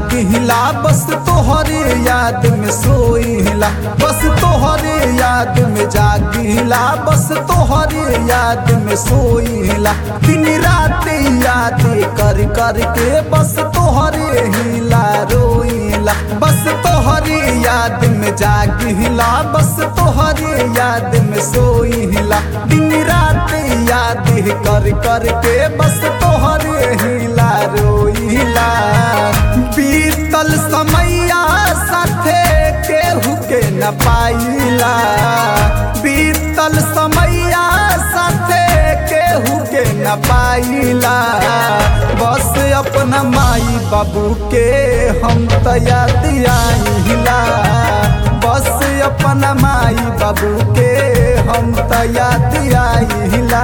जागिला बस तोहरे याद में सोइला बस तोहरे याद में जागिला बस तोहरे याद में सोइला दिन रात याद कर कर के बस तोहरे हिला रोइला बस तोहरे याद में जागिला बस तोहरे याद में सोइला दिन रात याद कर कर के बस तोहरे हिला रोइला बीतल समैया साथे केहू के न पाइला बीतल समैया साथे केहू के न पाइला बस अपना माई बाबू के हम तया दियाइला बस अपना माई बाबू के हम तया दियाइला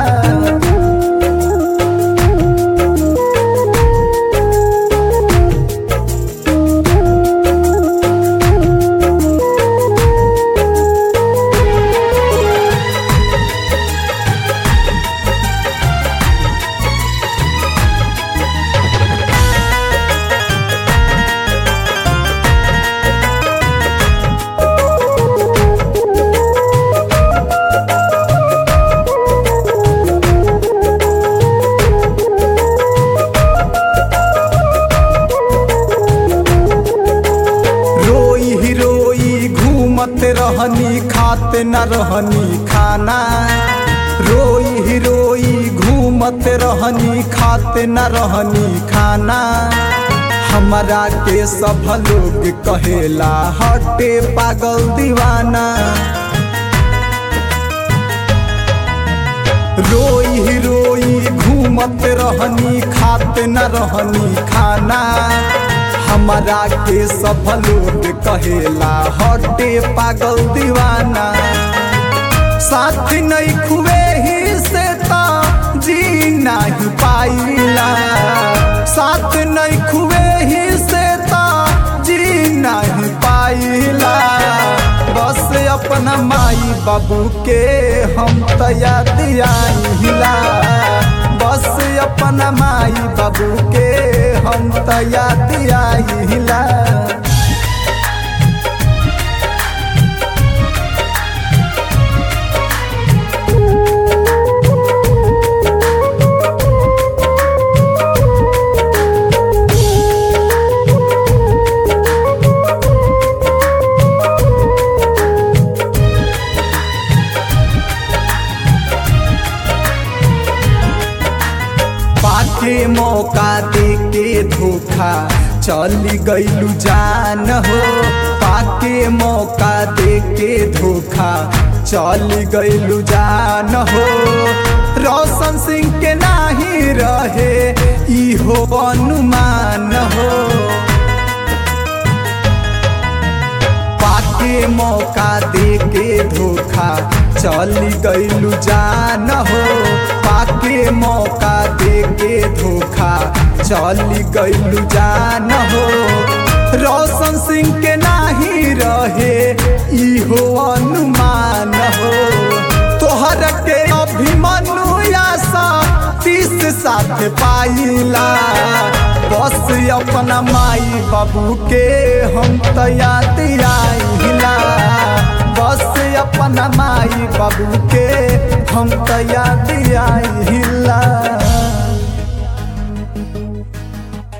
रोई ही रोई घूमत रहनी खाते न रहनी खाना रोई ही रोई घूमत रहनी खाते न रहनी खाना हमारा के सब लोग कहेला हटे पागल दीवाना रोई ही रोई घूमत रहनी खाते न रहनी खाना हमारा के सब लोग कहेला हटे पागल दीवाना साथ नहीं खुए ही से तो जी नहीं पाइला साथ नहीं खुए ही से तो जी नहीं पाइला बस अपना माई बाबू के हम तया दियाइला बस अपना माई बाबू के हम तया दियाइला पाके मौका दे के धोखा चली गईलू जान हो पाके मौका दे के धोखा चली गईलू जान हो रोशन सिंह के नाही रहे इहो अनुमान हो पाके मौका दे के धोखा चली गईलू जान हो पाके मौका दे के धोखा चली गईलू जान हो रोशन सिंह के नाही रहे इहो अनुमान हो तोहर के अभिमन्यु आशा तीस साथ पाइला बस अपना माई बाबू के हम तया दियाइला बस अपना माई बाबू के हम तया दियाइला